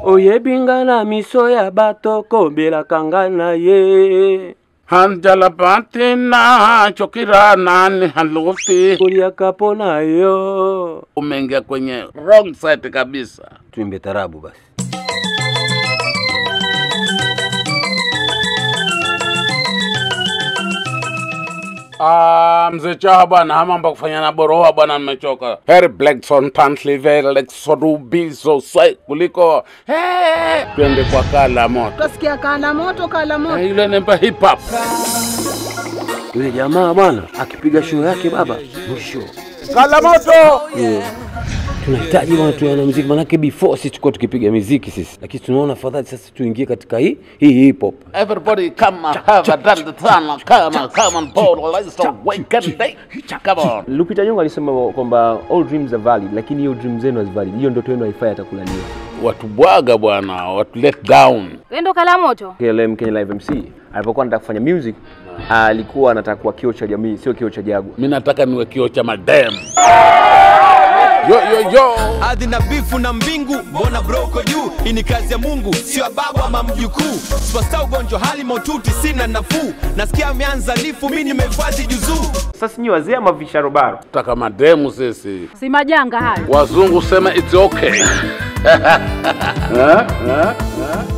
oyebingana miso ya bato kobelaka nga na ye hanjala patina chokira nani haluti koliaka mpo na yo umeingia kwenye wrong side kabisa tuimbe tarabu basi Ah, mzee Chaha bwana, hama mambo ya kufanya na boroa bwana, nimechoka. Heri Blackson Pantlive Lex Rubizo sai kuliko hey, twende kwa kala moto Utasikia kala moto, kala moto. Eh, yule nempa hip hop yule jamaa bwana akipiga show yake baba mwisho kala moto tunahitaji bwana tuwe na muziki manake before sisi tulikuwa tukipiga miziki sisi lakini tunaona afadhali sasa tuingie katika hii hii hip hop Everybody come and have a dance the sun, come on, come on, Paul, let's awaken day. Come on. Lupita Nyong'o alisema kwamba all dreams are valid, lakini hiyo dream zenu hazivalid. Hiyo ndoto yenu haifai hata kulaniwa. Watu bwaga bwana, watu let down. Wendo kala moto. KLM Kenya Live MC alipokuwa anataka kufanya music alikuwa anataka kuwa kioo cha jamii, sio kioo cha jagwa. Mimi nataka niwe kio cha madem. Yo yo yo. ardhi na bifu na mbingu mbona broko juu hii ni kazi ya mungu sio ya babu ama mjukuu superstar ugonjwa hali maututi sina nafuu nasikia ameanza lifu mi nimehifadhi juzuu Sasa nyinyi wazee ama visharobaro? Taka mademu sisi. Si majanga hayo. Wazungu sema it's okay. Eh, eh, eh.